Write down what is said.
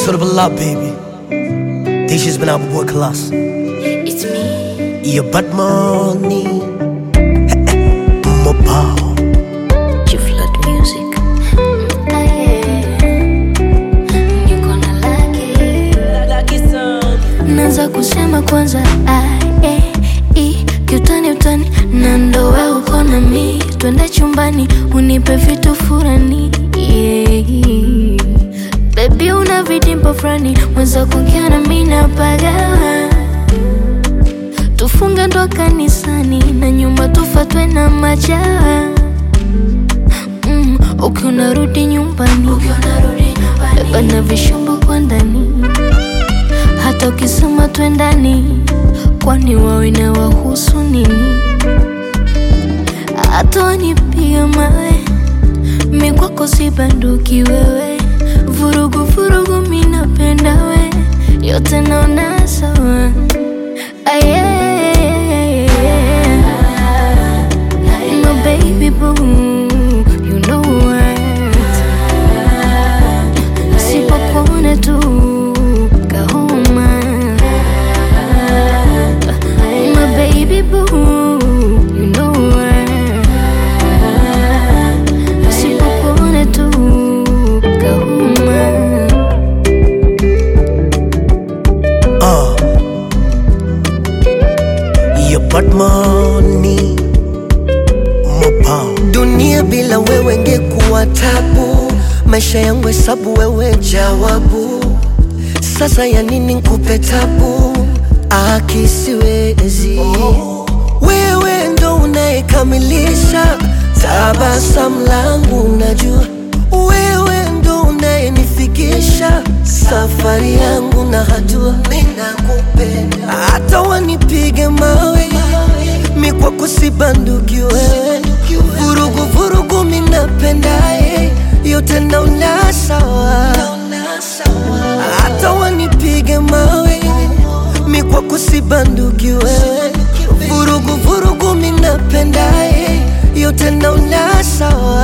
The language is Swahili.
Should have love, baby. This has been our boy Class. It's me. Yeah, but money. Mobile. Flood music. Ah, yeah. Niko na laki. Naanza kusema kwanza A, E, I, kiutani utani na ndo we uko na mi twende chumbani unipe vitu furani yeah. Baby una vidimpo fulani mwenza kuongea na mi napagawa tufunge ndo kanisani na nyuma tufatwe na majawa mm, ukiwa unarudi nyumbani beba na vishombo kwa ndani hata ukisema twendani kwani wawe na wahusu nini hata wanipiga mawe mi kwako si banduki wewe vurugu vurugu mi napenda we yote naona sawa Ah, yeah. My baby boo, you know what? Sipokuona tu kahoma. My baby boo, you know what? Sipokuona tu kahoma. Uh. Yeah, but money. Mobile. Dunia bila wewe ngekuwa tabu, maisha yangu hesabu, wewe jawabu. Sasa ya nini nkupe tabu? Akisiwezi wewe ndo unayekamilisha tabasamu langu, najua wewe ndo unayenifikisha safari yangu na hatua. Ninakupenda hata wanipige mawe, mi kwako si banduki wewe, vurugu vurugu mi napendaye, yote naona sawa, hata wanipige mawe, mi kwako si banduki wewe, vurugu vurugu mi napendaye, yote naona sawa